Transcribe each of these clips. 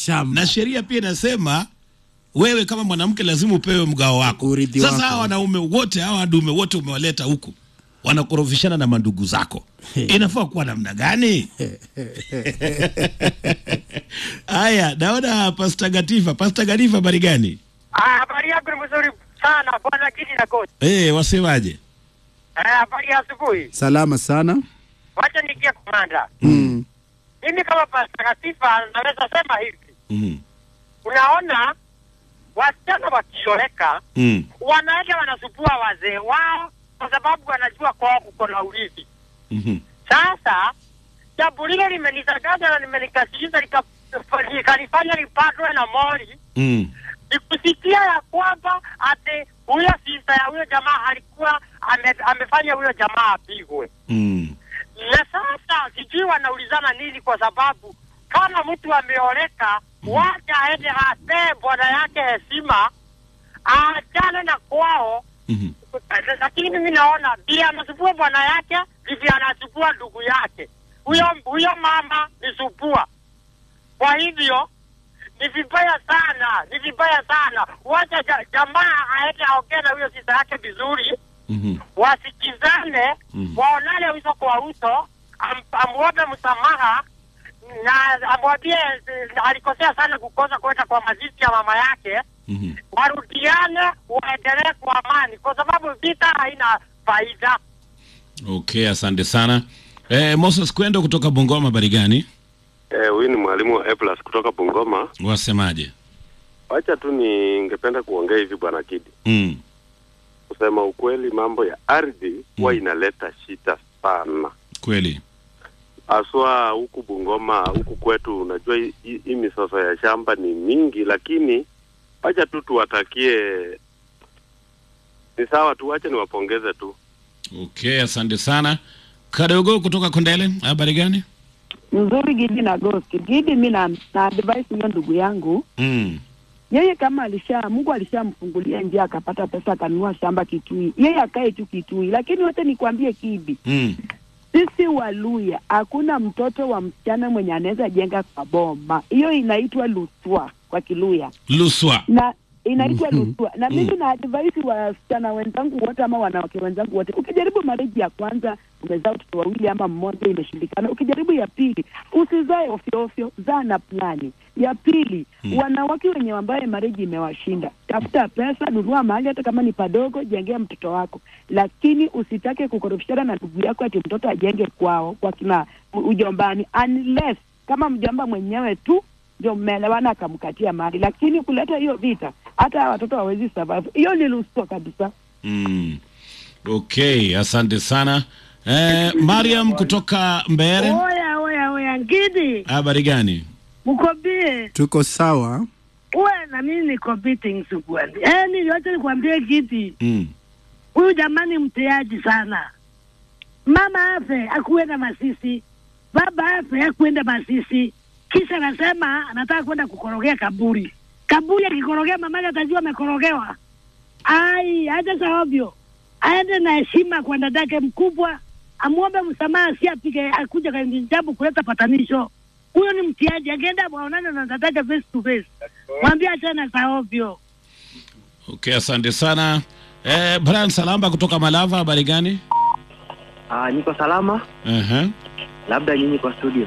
shamba na sheria pia inasema wewe kama mwanamke lazima upewe mgao wako. Urithi Sasa wako. hawa wanaume wote hawa wadume wote umewaleta huku wanakorofishana na mandugu zako, inafaa kuwa namna gani? Haya, naona Pasta Gatifa. Pasta Gatifa, habari gani? Ah, habari yako ni mzuri sana bwana Kidi na Goti. Eh, wasemaje? Eh, habari ya asubuhi. salama sana Wacha nikie komanda. mm. Mimi kama patakatifa naweza sema hivi. Mm. Unaona wasichana wakioleka Mm. wanaenda wanasupua wazee wao kwa sababu wanajua kwao kuko na urithi. Mhm. Sasa jambo lile limenisagaza na limenikasirisha lika- likanifanya nipatwe na mori Mm. nikusikia ya kwamba ati huyo sista ya huyo jamaa alikuwa ame, amefanya huyo jamaa apigwe. Mm. Na sasa sijui wanaulizana nini, kwa sababu kama mtu ameoleka, wacha aende apee bwana yake heshima, aachane na kwao. Mhm. Lakini mimi naona vile anasupua bwana yake ndivyo anasupua ndugu yake. Huyo huyo mama ni supua. Kwa hivyo ni vibaya sana, ni vibaya sana. Wacha ja, jamaa aende aongee na huyo sisa yake vizuri, Mhm. wasikizane, Mhm. waonane uso kwa uso, am, amwombe msamaha na amwambie eh, alikosea sana kukosa kwenda kwa mazishi ya mama yake, Mhm. warudiane, waendelee kwa amani, kwa sababu vita haina faida. Okay, asante sana. Eh, Moses Kwendo kutoka Bungoma, habari gani? Eh, huyu ni mwalimu wa A plus kutoka Bungoma. Wasemaje? Wacha tu ningependa kuongea hivi bwana Kidi, Mm. kusema ukweli, mambo ya ardhi huwa inaleta shida sana, Kweli. haswa huku Bungoma, huku kwetu. Unajua hii- hii hii misoso ya shamba ni mingi, lakini wacha tu tuwatakie, ni sawa tu, wacha niwapongeze tu. Okay, asante sana. Kadogo kutoka Kondele, habari gani? Mzuri Gidi na Ghost. Gidi, mi na, na advise huyo ndugu yangu, Mm. yeye kama alisha Mungu alishamfungulia njia akapata pesa akanunua shamba Kitui, yeye akae tu Kitui. Lakini wote nikwambie Kidi, Mm. sisi Waluya hakuna mtoto wa msichana mwenye anaweza jenga kwa boma. Hiyo inaitwa luswa kwa Kiluya Luswa. na inaitwa Mhm. luswa na mimi na advise wasichana wenzangu wote ama wanawake wenzangu wote, ukijaribu marriage ya kwanza umezaa watoto wawili ama mmoja imeshindikana, ukijaribu ya pili usizae ofyo ofyo, zaa na plani. Ya pili wanawake wenye ambaye marriage imewashinda, tafuta pesa, nunua mahali hata kama ni padogo, jengea mtoto wako, lakini usitake kukorofishana na ndugu yako ati mtoto ajenge kwao kwa kina ujombani, unless kama mjomba mwenyewe tu ndio mmeelewana akamkatia mali, lakini kuleta hiyo vita, hata hawa watoto hawezi survive. Hiyo ni lusto kabisa. Mm. Okay, asante sana. Eh, Mariam kutoka Mbere, Oya oya oya, Ngidi habari gani? mkobie tuko sawa uwe na mimi niko beating sikuani. Yaani yote nikwambie Ngidi, Mm. huyu jamani mteaji sana. Mama afe akuenda Masisi, baba afe akuenda Masisi, kisha anasema anataka kwenda kukorogea kaburi. Kaburi akikorogea mamake atajua amekorogewa. Ai, acha saovyo, aende na heshima kwa dadake mkubwa, amwombe msamaha, si apige akuja kwenye jambo kuleta patanisho. Huyo ni mtiaji, akienda waonane na dadake face to face, mwambie achana saovyo. Okay, asante sana. Eh, Brian Salamba kutoka Malava, habari gani? Ah, niko salama, Uh-huh. labda nyinyi kwa studio.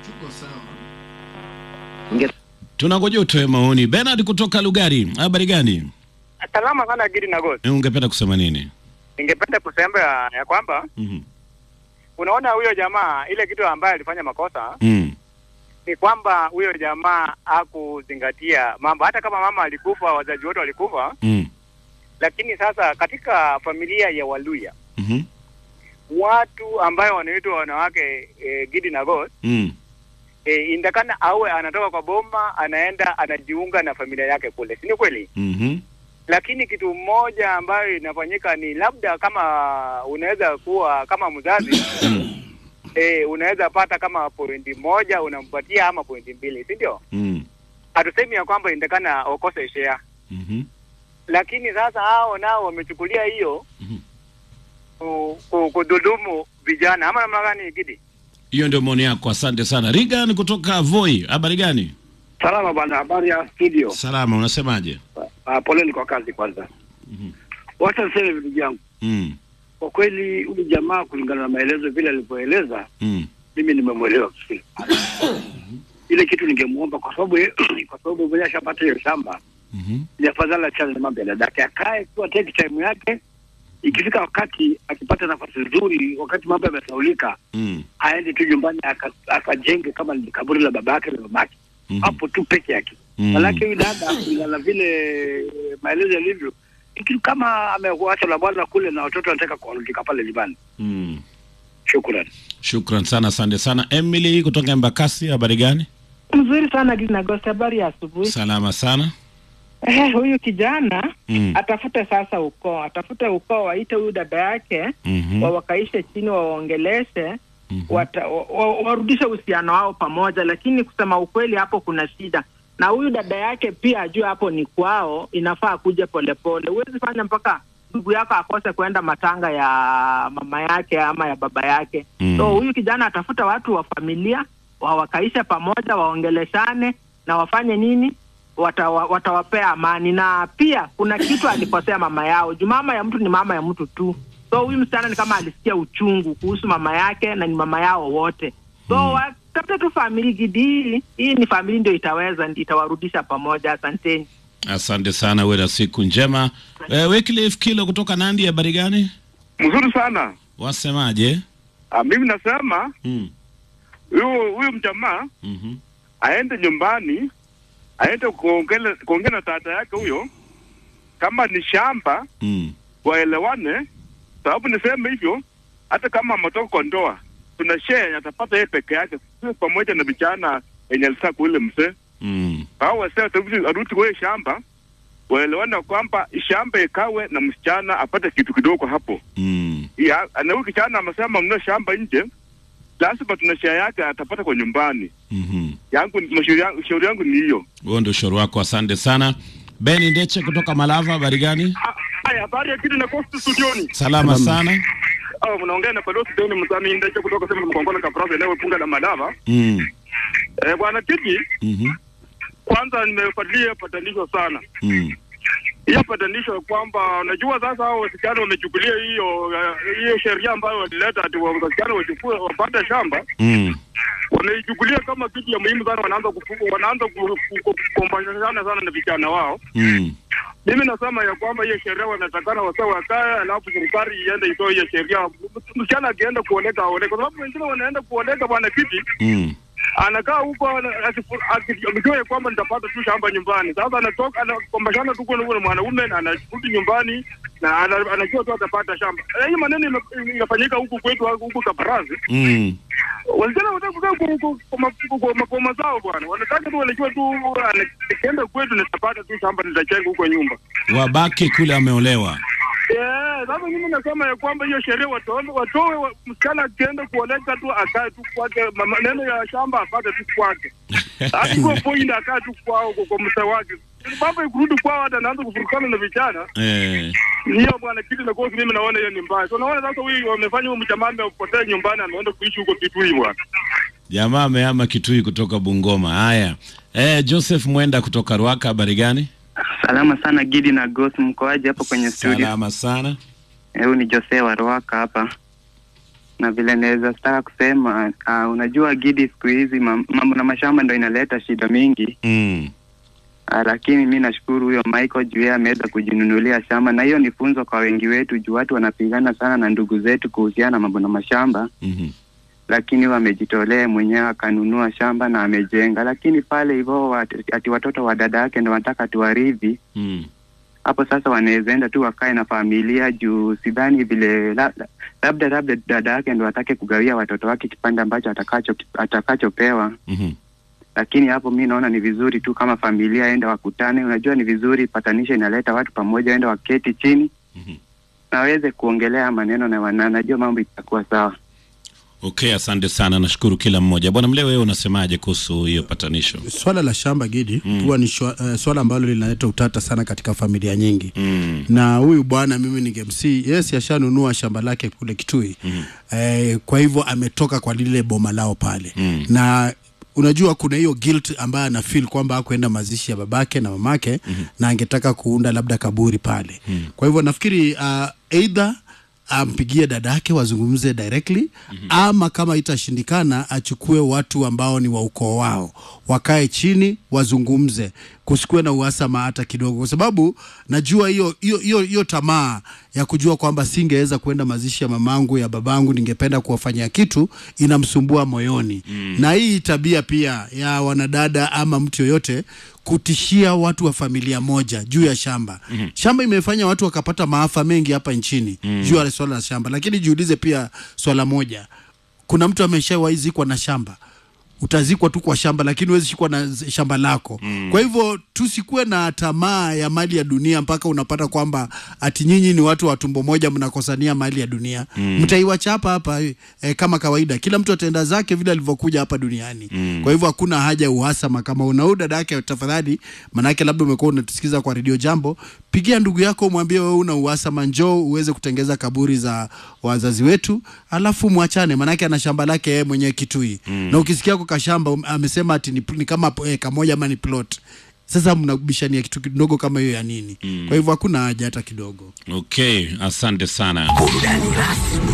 Ninge- Tunangoja utoe maoni. Bernard kutoka Lugari, habari gani? Salama sana Gidi na Ghost. Eh, ungependa kusema nini? Ningependa kusema ya, ya kwamba Mhm. unaona huyo jamaa ile kitu ambaye alifanya makosa Mm. ni kwamba huyo jamaa hakuzingatia mambo, hata kama mama alikufa, wazazi wote walikufa, Mm. lakini sasa katika familia ya Waluya Mhm. watu ambayo wanaitwa wanawake e, Gidi na Ghost Mm. e, indakana awe anatoka kwa boma anaenda anajiunga na familia yake kule, si ni kweli? Mhm. Lakini kitu moja ambayo inafanyika ni labda kama unaweza kuwa kama mzazi e, unaweza pata kama pointi moja unampatia ama pointi mbili, si ndio? Mm. Hatusemi ya kwamba indakana ukose share, Mhm. lakini sasa hao nao wamechukulia hiyo Mhm. ku- ku- kudhulumu vijana ama namna gani Gidi? Hiyo ndio maoni yako, asante sana. Regan kutoka Voi, habari gani? Salama bwana, habari ya studio. Salama, unasemaje? Uh, poleni kwa kazi kwanza. Wacha niseme ndugu yangu, Mm. kwa kweli huyu jamaa kulingana na maelezo vile alivyoeleza, Mm. mimi nimemwelewa vizuri. Ile kitu ningemwomba kwa sababu ye- kwa sababu mwenye ashapata hiyo shamba, Mhm. ni afadhali achane na mambo ya dadake, akae tu ateke time yake. Ikifika wakati akipata nafasi nzuri, wakati mambo yamesaulika, Mm. aende tu nyumbani aka- akajenge kama ni kaburi la baba yake na mamake Mhm. hapo tu peke yake. Mm. Manake huyu dada kulingana na vile maelezo yalivyo, ni kitu kama amekuacha na bwana kule na watoto wanataka kuarudika pale nyumbani. Mm. Shukran. Shukran sana, asante sana. Emily kutoka Embakasi, habari gani? Mzuri sana Gina Ghost, habari ya asubuhi. Salama sana. Eh, huyu kijana Mm. atafute sasa ukoo, atafute ukoo, waite huyu dada yake Mhm. wa wakaishe chini, wawaongeleshe Mhm. wata, wa, wa, warudishe uhusiano wao pamoja, lakini kusema ukweli, hapo kuna shida na huyu dada yake pia ajue hapo ni kwao, inafaa kuja polepole. Huwezi fanya mpaka ndugu yako akose kwenda matanga ya mama yake ama ya baba yake. Mm. So huyu kijana atafuta watu wa familia wawakaishe pamoja, waongeleshane na wafanye nini, watawa, watawapea amani. Na pia kuna kitu alikosea mama yao juu mama ya mtu ni mama ya mtu tu. So huyu msichana ni kama alisikia uchungu kuhusu mama yake na ni mama yao wote. So mm. watafute tu famili gidi hii, hii ni famili ndio itaweza, ndio itawarudisha pamoja. Asanteni. Asante sana, uwe na siku njema. Eh, Wycliffe Kilo kutoka Nandi, habari gani? Mzuri sana. Wasemaje? Ah, mimi nasema Mm. huyu huyu mjamaa Mhm. aende nyumbani, aende kuongele kuongea na tata yake huyo, kama ni shamba Mm. waelewane, sababu niseme hivyo, hata kama ametoka kwa ndoa, tuna share atapata yeye peke yake, sio pamoja na vijana yenye alitaka kwa ule mzee Mm. hao wasee watabidi arudi kwa hiyo shamba, waelewane kwamba shamba ikawe na msichana apate kitu kidogo hapo Mm. ya na huyu kijana amesema mnunue shamba nje, lazima tuna share yake atapata kwa nyumbani. Mhm. Yangu mashauri yangu, shauri yangu ni hiyo. Huo ndio ushauri wako, asante sana. Ben Ndeche kutoka Malava, habari gani? Haya, habari ya kitu na kosti studioni. Salama sana. Oh, mnaongea na Padosi Deni Msami Ndeche kutoka sema mkongona kapraza eneo punga la Madava. Mm. Eh, bwana Kiti, Mhm. kwanza nimefuatilia patanisho sana. Mm. Hiyo patanisho ya kwamba unajua sasa hao wasichana wamechukulia hiyo eh, hiyo sheria ambayo walileta ati wa- wasichana wachukue wapate shamba Mm. wanaichukulia kama kitu ya muhimu sana, wanaanza kufu- wanaanza ku- ku- ku- kukombashana sana na vijana wao. Mm. Mimi nasema ya kwamba hiyo sheria wanatakana wasa wakae, alafu serikali iende itoe hiyo sheria. Msichana akienda kuoleka aoleke, kwa sababu wengine wanaenda kuoleka bwana kiti Mm. anakaa huko ana- akifu- aki- akijua ya kwamba nitapata tu shamba nyumbani. Sasa anatoka anakombashana tu na ule mwanaume na anarudi nyumbani na ana- anajua tu atapata shamba. Eh, Hii maneno ime- inafanyika huku kwetu huku Kaparazi. Mm. Wasichana wanataka kukaa ku- ku- kwa ma- kwa mapoma zao bwana, wanataka tu wanajua tu ah, nikienda kwetu nitapata tu shamba nitajenga huko nyumba. Wabaki kule ameolewa. Yeah, sasa mimi nasema ya kwamba hiyo sheria watoe watoe wa- msichana akienda kuoleka tu akae tu kwake, ma- maneno ya shamba apate tu kwake, hadi kwa point akae tu kwao kwa- kwa mzee wake. Baba ikirudi kwao hata anaanza kufurukana na vijana Eh. hiyo bwana, kitu na kosi, mimi naona hiyo ni mbaya. So naona sasa huyu wamefanya huyu mjamaa amepotea nyumbani, ameenda kuishi huko Kitui bwana. Jamaa amehama Kitui kutoka Bungoma. Haya. Eh, Joseph Mwenda kutoka Ruaka, habari gani? Salama sana Gidi na Ghost, mkoaje hapo kwenye studio? Salama sana. Eh, Huyu ni Jose wa Ruaka hapa, na vile naweza sitaka kusema uh, unajua Gidi, siku hizi mam- mambo na mashamba ndo inaleta shida mingi Mm. uh, lakini mi nashukuru huyo Michael juu yeye ameweza kujinunulia shamba, na hiyo ni funzo kwa wengi wetu juu watu wanapigana sana na ndugu zetu kuhusiana na mambo na mashamba Mhm. lakini wamejitolea mwenyewe akanunua shamba na amejenga, lakini pale hivyo wat- ati watoto wa dada yake ndo wanataka tuwaridhi Mm. hapo sasa wanaweza enda tu wakae na familia juu sidhani vile la, la, labda labda dada yake ndo atake kugawia watoto wake kipande ambacho atakacho atakachopewa Mhm. lakini hapo mi naona ni vizuri tu kama familia enda wakutane unajua ni vizuri patanisho inaleta watu pamoja enda waketi chini Mhm. na waweze kuongelea maneno na wana- najua mambo itakuwa sawa Okay, asante sana. Nashukuru kila mmoja. Bwana Mlewe, wewe unasemaje kuhusu hiyo patanisho? Swala la shamba Gidi Mm. huwa ni shwa, uh, swala ambalo linaleta utata sana katika familia nyingi Mm. na huyu bwana mimi ningemsi yes ashanunua shamba lake kule Kitui Mm. eh, kwa hivyo ametoka kwa lile boma lao pale Mm. na unajua kuna hiyo guilt ambayo ana feel kwamba hakuenda mazishi ya babake na mamake mm-hmm. na angetaka kuunda labda kaburi pale mm-hmm. kwa hivyo nafikiri uh, either ampigie dada yake wazungumze directly mm-hmm. ama kama itashindikana achukue watu ambao ni wa ukoo wao wakae chini wazungumze kusikuwe na uhasama hata kidogo kwa sababu najua hiyo hiyo hiyo hiyo tamaa ya kujua kwamba singeweza kwenda mazishi ya mamangu ya babangu ningependa kuwafanyia kitu inamsumbua moyoni mm. na hii tabia pia ya wanadada ama mtu yoyote kutishia watu wa familia moja juu ya shamba mm-hmm. shamba imefanya watu wakapata maafa mengi hapa nchini mm. juu ya swala la shamba lakini jiulize pia swala moja kuna mtu ameshawahi zikwa na shamba utazikwa tu kwa shamba lakini huwezi shikwa na z- shamba lako mm. kwa hivyo tusikuwe na tamaa ya mali ya dunia mpaka unapata kwamba ati nyinyi ni watu wa tumbo moja mnakosania mali ya dunia mm. mtaiwachapa hapa eh, kama kawaida kila mtu ataenda zake vile alivyokuja hapa duniani mm. kwa hivyo hakuna haja ya uhasama kama unau dada yake tafadhali manake labda umekuwa unatusikiza kwa redio jambo pigia ndugu yako mwambie wewe una uhasama njoo uweze kutengeza kaburi za wazazi wetu alafu mwachane manake ana shamba lake yeye mwenyewe kitui mm. na ukisikia kwa kashamba um, amesema ati ni, ni kama eh, kamoja ama ni plot sasa mnabishania kitu kidogo kama hiyo ya nini mm. kwa hivyo hakuna haja hata kidogo Okay, asante sana. Burudani rasmi